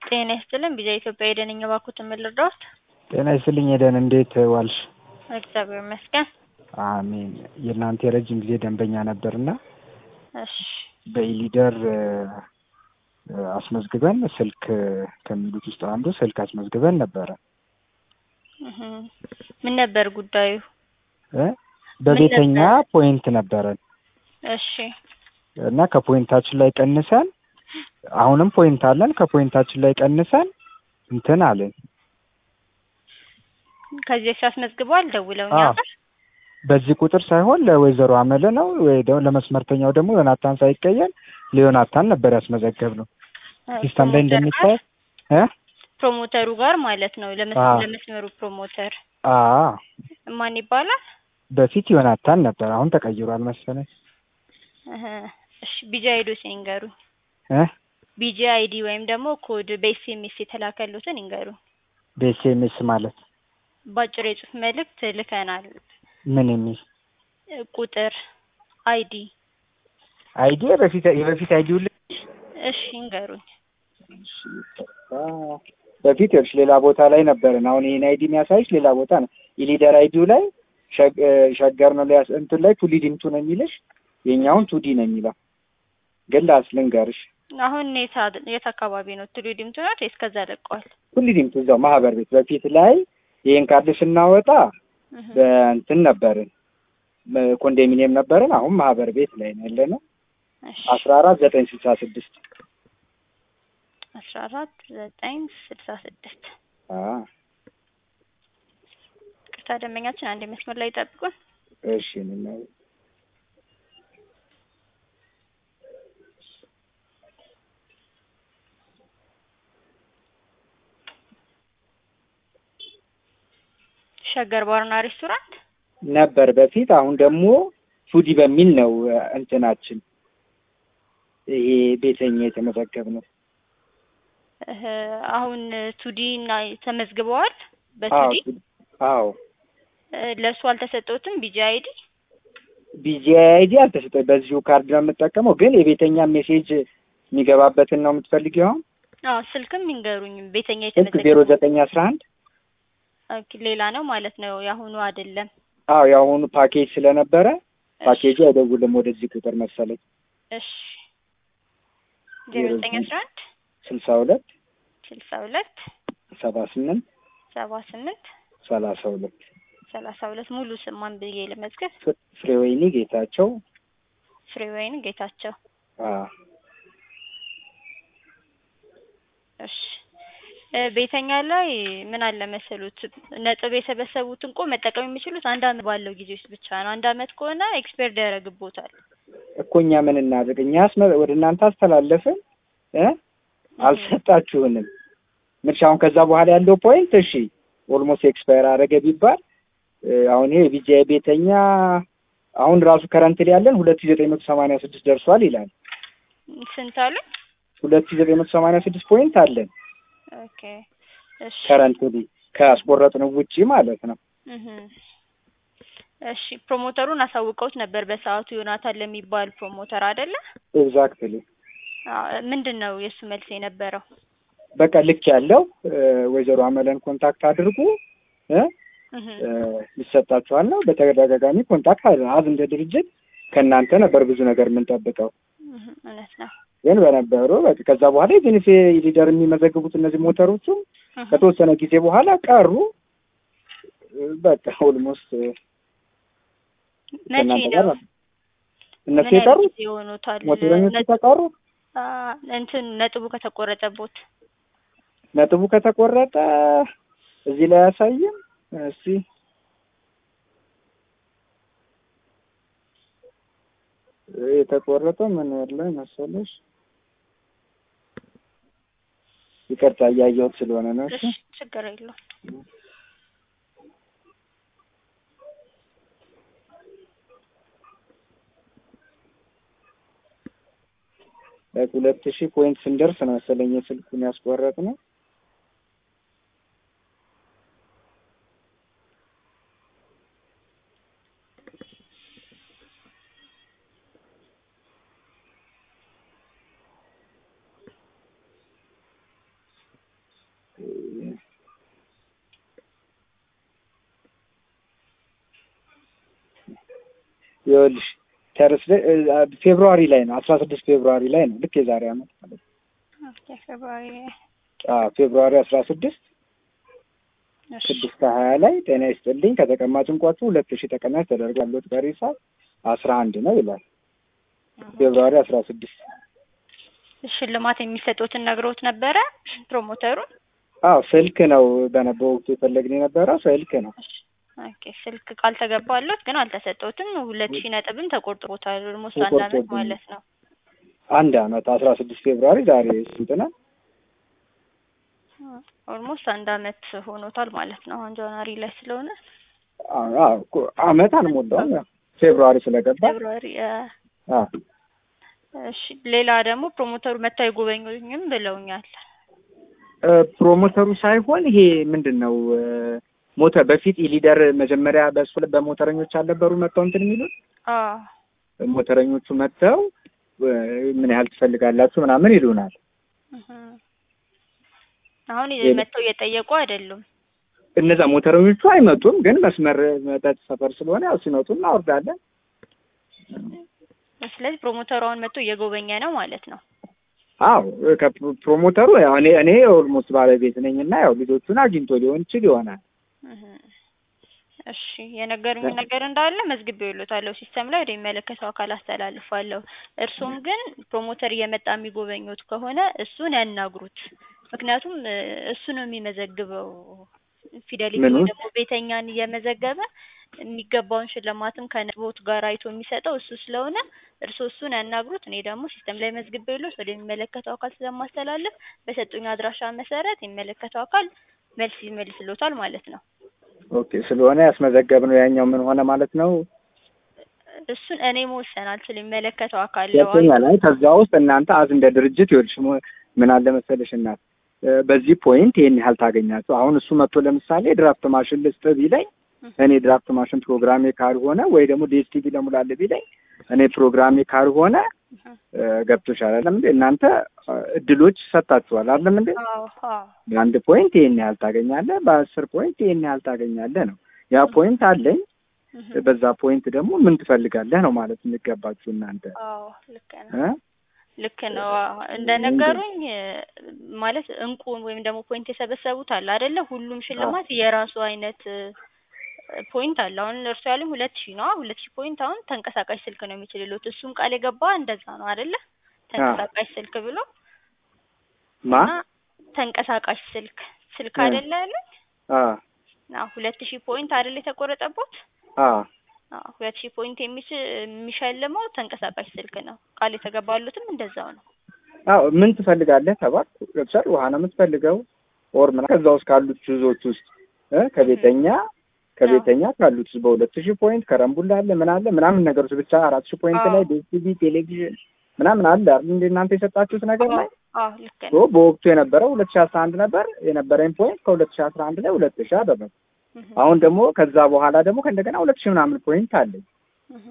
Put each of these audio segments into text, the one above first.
ጤና ይስጥልን ቢዛ ኢትዮጵያ የደንኝ እባክዎትን ምን ልርዳዎት? ጤና ይስጥልኝ ኤደን እንዴት ዋልሽ? እግዚአብሔር ይመስገን። አሜን። የእናንተ የረጅም ጊዜ ደንበኛ ነበርና እሺ በኢሊደር አስመዝግበን ስልክ ከሚሉት ውስጥ አንዱ ስልክ አስመዝግበን ነበረ እህ ምን ነበር ጉዳዩ? እ በቤተኛ ፖይንት ነበረን እሺ እና ከፖይንታችን ላይ ቀንሰን አሁንም ፖይንት አለን ከፖይንታችን ላይ ቀንሰን እንትን አለን ከዚህ በፊት አስመዝግበዋል ደውለው እኛ አዎ። ጋር? በዚህ ቁጥር ሳይሆን ለወይዘሮ አመለ ነው ወይ ደግሞ ለመስመርተኛው ደግሞ ዮናታን ሳይቀየር ለዮናታን ነበር ያስመዘገብነው ሲስተም ላይ ፕሮሞተር እንደሚታይ ጋር? እ ፕሮሞተሩ ጋር ማለት ነው ለመስ- አዎ። ለመስመሩ ፕሮሞተር አ ማን ይባላል? በፊት ዮናታን ነበር አሁን ተቀይሯል መሰለኝ እህ እሺ ቢጂ አይዲ ሲንገሩኝ እ ቢጂ አይዲ ወይም ደግሞ ኮድ በኤስኤምኤስ የተላከሉትን ይንገሩኝ። በኤስኤምኤስ ማለት በአጭር የጽሁፍ መልእክት ልከናል። ምን የሚል ቁጥር አይዲ አይዲ በፊት የበፊት አይዲው እሺ ይንገሩኝ። በፊት ይኸውልሽ ሌላ ቦታ ላይ ነበርን። አሁን ይሄን አይዲ የሚያሳይሽ ሌላ ቦታ ነው። የሊደር አይዲው ላይ ሸግ- እ ሸገር ነው ሊያስ እንትን ላይ ቱሊ ዲምቱ ነው የሚልሽ የኛውን ቱዲ ነው የሚለው። ግን ላስ ልንገርሽ አሁን የት አድ- የት አካባቢ ነው? ትሉ ዲምቱ ነው ወይስ ከዛ ለቀዋል? ቱሊ ዲምቱ እዛው ማህበር ቤት በፊት ላይ ይሄን ካርድ ስናወጣ እህ በእንትን ነበርን ኮንዶሚኒየም ነበርን። አሁን ማህበር ቤት ላይ ነው ያለነው። እሺ አስራ አራት ዘጠኝ ስልሳ ስድስት አስራ አራት ዘጠኝ ስልሳ ስድስት ቅርታ ደንበኛችን አንድ መስመር ላይ ይጠብቁን። እሺ ነው ሸገር ባርና ሬስቶራንት ነበር በፊት። አሁን ደግሞ ፉዲ በሚል ነው እ፣ እንትናችን ይሄ ቤተኛ የተመዘገብነው። እህ አሁን ቱዲ እና ተመዝግበዋል አዎ በቱዲ ፉዲ- አዎ እ፣ ለእሱ አልተሰጠውትም ቢጂ አይዲ ቢጂአይዲ አልተሰጠኝ። በዚሁ ካርድ ነው የምጠቀመው። ግን የቤተኛ ሜሴጅ የሚገባበትን ነው የምትፈልጊው? አሁን አዎ ስልክም ይንገሩኝ ቤተኛ ስልክ ዜሮ የተመዘገበው ዘጠኝ አስራ አንድ ኦኬ ሌላ ነው ማለት ነው የአሁኑ አይደለም አዎ የአሁኑ ፓኬጅ ስለነበረ ፓኬጁ አይደውልም ወደዚህ ቁጥር መሰለኝ። እሺ ዜሮ ዘጠኝ አስራ አንድ ስልሳ ሁለት ስልሳ ሁለት ሰባ ስምንት ሰባ ስምንት ሰላሳ ሁለት ሰላሳ ሁለት ሙሉ ስማን ብዬ ለመዝገብ ፍሬወይኒ ጌታቸው ፍሬወይን ጌታቸው አዎ እሺ እ፣ ቤተኛ ላይ ምን አለ መሰሉት ነጥብ የሰበሰቡትን እኮ መጠቀም የሚችሉት አንድ አመት ባለው ጊዜ ውስጥ ብቻ ነው። አንድ አመት ከሆነ ኤክስፐርድ ያደርግቦታል። እኮ እኛ ምን እናድርግ? እኛ አስመ- ወደ እናንተ አስተላለፍን እ አልሰጣችሁንም። ምንሽ አሁን ከዛ በኋላ ያለው ፖይንት እሺ ኦልሞስት ኤክስፓየር አደረገ ቢባል እ፣ አሁን ይሄ ቢጃ ቤተኛ አሁን ራሱ ከረንት ላይ ያለን ሁለት ሺህ ዘጠኝ መቶ ሰማንያ ስድስት ደርሷል ይላል። ስንት አሉ? ሁለት ሺህ ዘጠኝ መቶ ሰማንያ ስድስት ፖይንት አለን ኦኬ እሺ ከረንት ላይ ካስቆረጥነው ውጪ ማለት ነው። እህ እሺ ፕሮሞተሩን አሳውቀውት ነበር በሰዓቱ ዮናታን ለሚባል ፕሮሞተር አይደለ? ኤግዛክትሊ አዎ ምንድን ነው የእሱ መልስ የነበረው? በቃ ልክ ያለው እ፣ ወይዘሮ አመለን ኮንታክት አድርጉ እ እህ እ፣ ይሰጣችኋል ነው። በተደጋጋሚ ኮንታክት አለ አዝ እንደ ድርጅት ከእናንተ ነበር ብዙ ነገር የምንጠብቀው እህ እውነት ነው። ግን በነበሩ በቃ ከዛ በኋላ የቤኔፊ ሊደር የሚመዘግቡት እነዚህ ሞተሮቹ እህ ከተወሰነ ጊዜ በኋላ ቀሩ። እ፣ በቃ ኦልሞስት መቼ ከእናንተ ጋር ነው እነሱ ምን ያህል የቀሩት ጊዜ ሆኖታል? ሞተረኞቹ ነጥ- ተቀሩ። አ፣ እንትን ነጥቡ ከተቆረጠቦት ነጥቡ ከተቆረጠ እዚህ ላይ አያሳይም። እስቲ የተቆረጠው ምን ወር ላይ መሰለሽ? ይቅርታ እያየሁት ስለሆነ ነው። እሺ እሺ ችግር የለውም። ሁለት ሺህ ፖይንት ስንደርስ ነው መሰለኝ የስልኩን ያስቆረጥ ነው። ይኸውልሽ ተርስደ ፌብሩዋሪ ላይ ነው አስራ ስድስት ፌብሩዋሪ ላይ ነው ልክ የዛሬ አመት ማለት ነው። ኦኬ ፌብሩዋሪ አዎ ፌብሩዋሪ አስራ ስድስት እሺ ስድስት ከሀያ ላይ ጤና ይስጥልኝ ከተቀማጭ እንቋችሁ ሁለት ሺህ ተቀናሽ ተደርጓል። ሎት ቀሪ ሂሳብ አስራ አንድ ነው ይላል። ፌብሩዋሪ አስራ ስድስት ሽልማት የሚሰጡትን ነግሮት ነበረ ፕሮሞተሩን? አዎ ስልክ ነው በነ- በወቅቱ የፈለግን የነበረው ስልክ ነው። ኦኬ ስልክ ቃል ተገባሎት ግን አልተሰጠውትም። ሁለት ሺህ ነጥብም ተቆርጦታል። ኦልሞስት አንድ አመት ተቆርጦብኛል። ማለት ነው። አንድ አመት አስራ ስድስት ፌብሩዋሪ ዛሬ ስንት ነው? ኦልሞስት አንድ አመት ሆኖታል ማለት ነው። አሁን ጃንዋሪ ላይ ስለሆነ አዎ አዎ እኮ አመት አልሞላውም። ያው ፌብሩዋሪ ስለገባ ፌብሩዋሪ አ፣ አዎ እሺ ሌላ ደግሞ ፕሮሞተሩ መጥተው አይጎበኙኝም ብለውኛል። እ፣ ፕሮሞተሩ ሳይሆን ይሄ ምንድን ነው እ፣ ሞተር በፊት ኢሊደር መጀመሪያ በእሱ ላይ በሞተረኞች አልነበሩ መጥተው እንትን የሚሉት አዎ ሞተረኞቹ መጥተው እ፣ ምን ያህል ትፈልጋላችሁ ምናምን ይሉናል። እህ። አሁን ሌላ- መጥተው እየጠየቁ አይደሉም። እነዛ ሞተረኞቹ አይመጡም፣ ግን መስመር መጠጥ ሰፈር ስለሆነ ያው ሲመጡ እናወርዳለን። ስለዚህ ፕሮሞተሩ አሁን መጥቶ እየጎበኘ ነው ማለት ነው። አዎ ከፕሮሞተሩ ያው እኔ እኔ ኦልሞስት ባለቤት ነኝ እና ያው ልጆቹን አግኝቶ ሊሆን ይችል ይሆናል። እህ። እሺ የነገሩኝ ነገር እንዳለ መዝግቤ ይሉታለሁ ሲስተም ላይ ወደሚመለከተው አካል አስተላልፋለሁ። እርሱም ግን ፕሮሞተር እየመጣ የሚጎበኙት ከሆነ እሱን ያናግሩት። ምክንያቱም እ፣ እሱ ነው የሚመዘግበው ፊደሊቲ ምኑ? ወይ ደግሞ ቤተኛን እየመዘገበ የሚገባውን ሽልማትም ከነቦት ጋር አይቶ የሚሰጠው እሱ ስለሆነ እርስዎ እሱን ያናግሩት። እኔ ደግሞ ሲስተም ላይ መዝግቤ ይሉት ወደሚመለከተው አካል ስለማስተላለፍ በሰጡኝ አድራሻ መሰረት የሚመለከተው አካል መልስ ይመልስሎታል ማለት ነው። ኦኬ ስለሆነ ያስመዘገብነው ያኛው ምን ሆነ ማለት ነው? እሱን እኔ መወሰን አልችልም። የሚመለከተው አካል ሁለተኛ ላይ ከዛ ውስጥ እናንተ አዝ እንደ ድርጅት ይኸውልሽ ሞ- ምን አለ መሰለሽ እናት እ፣ በዚህ ፖይንት ይሄን ያህል ታገኛችሁ። አሁን እሱ መጥቶ ለምሳሌ ድራፍት ማሽን ልስጥ ቢለኝ እኔ ድራፍት ማሽን ፕሮግራሜ ካልሆነ ወይ ደግሞ ዲኤስቲቪ ለሙላለ ቢለኝ እኔ ፕሮግራሜ ካልሆነ እ፣ ገብቶሻል አይደለም እንዴ? እናንተ እ፣ እድሎች ሰጣችኋል አይደለም እንዴ? አዎ አዎ በአንድ ፖይንት ይሄን ያህል ታገኛለህ፣ በአስር ፖይንት ይሄን ያህል ታገኛለህ ነው። ያ ፖይንት አለኝ። እህ። በዛ ፖይንት ደግሞ ምን ትፈልጋለህ ነው ማለት የሚገባችሁ እናንተ አዎ ልክ ነው እ? ልክ ነው። አዎ እንደነገሩኝ እ፣ ማለት እንቁ ወይም ደግሞ ፖይንት የሰበሰቡት አለ አይደለ? ሁሉም ሽልማት የራሱ አይነት እ፣ ፖይንት አለ። አሁን እርሱ ያሉኝ ሁለት ሺህ ነው። ሁለት ሺህ ፖይንት አሁን ተንቀሳቃሽ ስልክ ነው የሚችልሉት። እሱም ቃል የገባ እንደዛ ነው አይደለ? ተንቀሳቃሽ ስልክ ብሎ ማ እና ተንቀሳቃሽ ስልክ ስልክ እ። አይደለ ያሉኝ? አ አዎ ሁለት ሺህ ፖይንት አይደለ የተቆረጠበት? አ አዎ ሁለት ሺህ ፖይንት የሚሽ የሚሸልመው ተንቀሳቃሽ ስልክ ነው። ቃል የተገባሉትም እንደዛው ነው። አዎ ምን ትፈልጋለህ ተባልኩ። ገብቶሻል? ውሃ ነው የምትፈልገው ኦር ምናምን ከዛ ውስጥ ካሉት ጁዞች ውስጥ እ ከቤተኛ ከቤተኛ ካሉት ውስጥ በሁለት ሺህ ፖይንት ከረምቡላ አለ ምን አለ ምናምን ነገሮች ብቻ አራት ሺህ ፖይንት አዎ። ላይ ዲኤስቲቪ ቴሌቪዥን ምናምን አለ አይደል እንደ እናንተ የሰጣችሁት ነገር ላይ አዎ ልክ ሶ ነው። በወቅቱ የነበረው ሁለት ሺህ አስራ አንድ ነበር የነበረኝ ፖይንት ከሁለት ሺህ አስራ አንድ ላይ ሁለት ሺህ አደረኩ። እህ። አሁን ደግሞ ከዛ በኋላ ደግሞ ከእንደገና ሁለት ሺህ ምናምን ፖይንት አለኝ። እህ።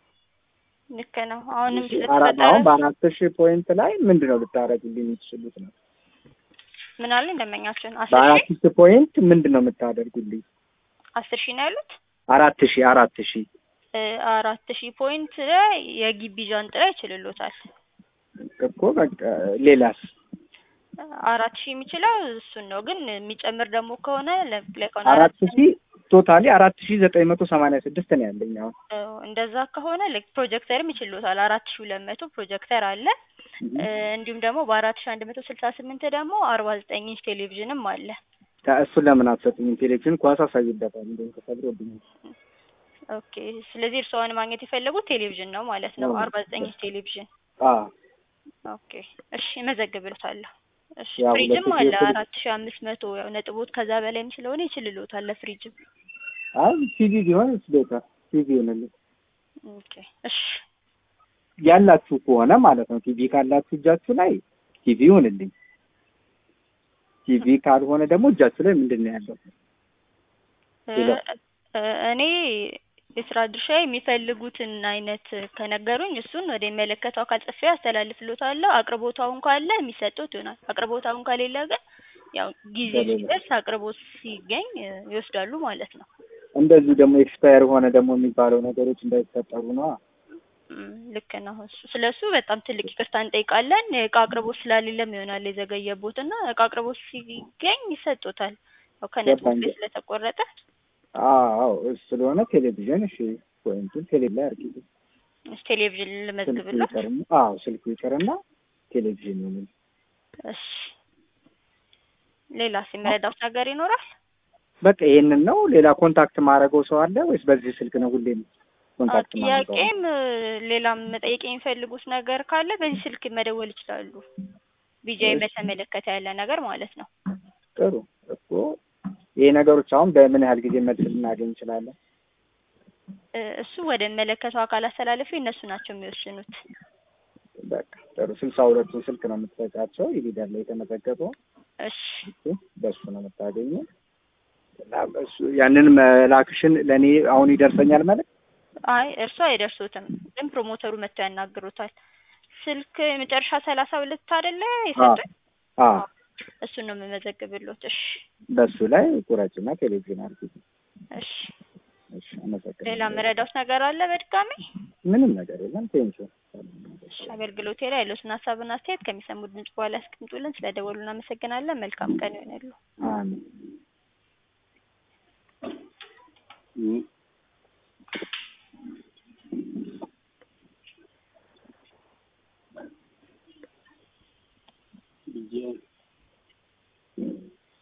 ልክ ነው። አሁንም እሺ፣ አራት ስለተፈጠረ አሁን በአራት ሺህ ፖይንት ላይ ምንድን ነው ልታደርጉልኝ የምትችሉት ነው? ምን አለ እንደመኛችን አስር በአራት ሺህ ሺህ ፖይንት ምንድን ነው የምታደርጉልኝ? አስር ሺህ ነው ያሉት። አራት ሺህ አራት ሺህ እ፣ አራት ሺህ ፖይንት ላይ የግቢ ዣንጥላ ይችልሎታል። እኮ በቃ ሌላስ አራት ሺህ የሚችለው እሱን ነው። ግን የሚጨምር ደግሞ ከሆነ ለምሳሌ ከሆነ አራት ሺህ ቶታሊ አራት ሺህ ዘጠኝ መቶ ሰማንያ ስድስት ነው ያለኝ አሁን። እ፣ እንደዛ ከሆነ ላይክ ፕሮጀክተርም ይችልሎታል። አራት ሺህ ሁለት መቶ ፕሮጀክተር አለ። እ፣ እንዲሁም ደግሞ በአራት ሺህ አንድ መቶ ስልሳ ስምንት ደግሞ አርባ ዘጠኝ ኢንች ቴሌቪዥንም አለ። እሱን ለምን አትሰጡኝም? ቴሌቪዥን ኳስ አሳይበታል እንደውም ተሰብሮብኛል። ኦኬ። ስለዚህ እርስዎን ማግኘት የፈለጉት ቴሌቪዥን ነው ማለት ነው። ነው። አርባ ዘጠኝ ኢንች ቴሌቪዥን አዎ ኦኬ እሺ፣ እመዘግብልዎታለሁ። እሺ ያው ፍሪጅም ሁለት አለ ሺህ ፍሪጅ- አራት ሺህ አምስት መቶ ያው ነጥቦት ከዛ በላይም ስለሆነ ይችልልዎታል ለፍሪጅም። አይ ቲቪ ቢሆን ቤተር ቲቪ ይሆንልኝ ኦኬ እሺ ያላችሁ ከሆነ ማለት ነው። ቲቪ ካላችሁ እጃችሁ ላይ ቲቪ ይሆንልኝ። ቲቪ ካልሆነ ደግሞ እጃችሁ ላይ ምንድን ነው ያለው? እ፣ ሌላ? እ፣ እኔ የስራ ድርሻ የሚፈልጉትን አይነት ከነገሩኝ እሱን ወደ የሚመለከተው አካል ጽፌ አስተላልፍልዎታለሁ። አቅርቦታውን ካለ የሚሰጡት ይሆናል። አቅርቦታውን ከሌለ ግን ያው ጊዜ ከሌለ? ሲደርስ አቅርቦት ሲገኝ እ፣ ይወስዳሉ ማለት ነው። እንደዚሁ ደግሞ ኤክስፓየር ሆነ ደግሞ የሚባለው ነገሮች እንዳይፈጠሩ ነው። እም፣ ልክ ነው። እሱ ስለ እሱ በጣም ትልቅ ይቅርታ እንጠይቃለን። እቃ አቅርቦት ስላሌለም ይሆናል የዘገየቦት እና እቃ አቅርቦት ሲገኝ ይሰጡታል። ያው ከነጥቡ ገባኝ። ላይ ስለተቆረጠ አዎ እሱ ስለሆነ ቴሌቪዥን እሺ፣ ፖይንቱን ቴሌ ላይ አርጊ። እሺ፣ ቴሌቪዥን ስልኩ ልመዝግብለት። ይቀርና አዎ ስልኩ ይቀርና ቴሌቪዥን ይሁን። እሺ፣ ሌላስ የሚረዳውት ነገር ይኖራል? በቃ ይሄንን ነው። ሌላ ኮንታክት ማድረገው ሰው አለ ወይስ በዚህ ስልክ ነው ሁሌም ኮንታክት ማድረገው? ጥያቄም ሌላም መጠየቅ የሚፈልጉት ነገር ካለ በዚህ ስልክ መደወል ይችላሉ። ቢጃይ እሺ። በተመለከተ ያለ ነገር ማለት ነው። ጥሩ እኮ ይሄ ነገሮች አሁን በምን ያህል ጊዜ መልስ ልናገኝ እንችላለን? እ፣ እሱ ወደ መለከተው አካል አስተላለፊ እነሱ ናቸው የሚወስኑት። በቃ ጥሩ ስልሳ ሁለቱን ስልክ ነው የምትሰጫቸው ይሄዳል ላይ የተመዘገበው እሺ እሱ በሱ ነው የምታገኘው እና በሱ ያንን መላክሽን ለእኔ አሁን ይደርሰኛል ማለት አይ እርሱ አይደርሱትም፣ ግን ፕሮሞተሩ መጥተው ያናግሩታል። ስልክ መጨረሻ ሰላሳ ሁለት አይደለ የሰጡኝ? አ እሱን ነው የምመዘግብሎት። እሺ በሱ ላይ ቁረጭና ቴሌቪዥን አድርጊ። እሺ። እሺ አመሰግናለሁ። ሌላ የምረዳውት ነገር አለ በድጋሚ? ምንም ነገር የለም። ቴንኪው እሺ፣ አገልግሎቴ ላይ ያለዎትን ሀሳብና አስተያየት ከሚሰሙት ድምጽ በኋላ ያስቀምጡልን። ስለደወሉ እናመሰግናለን። መልካም ቀን ይሆንሉ። አሜን።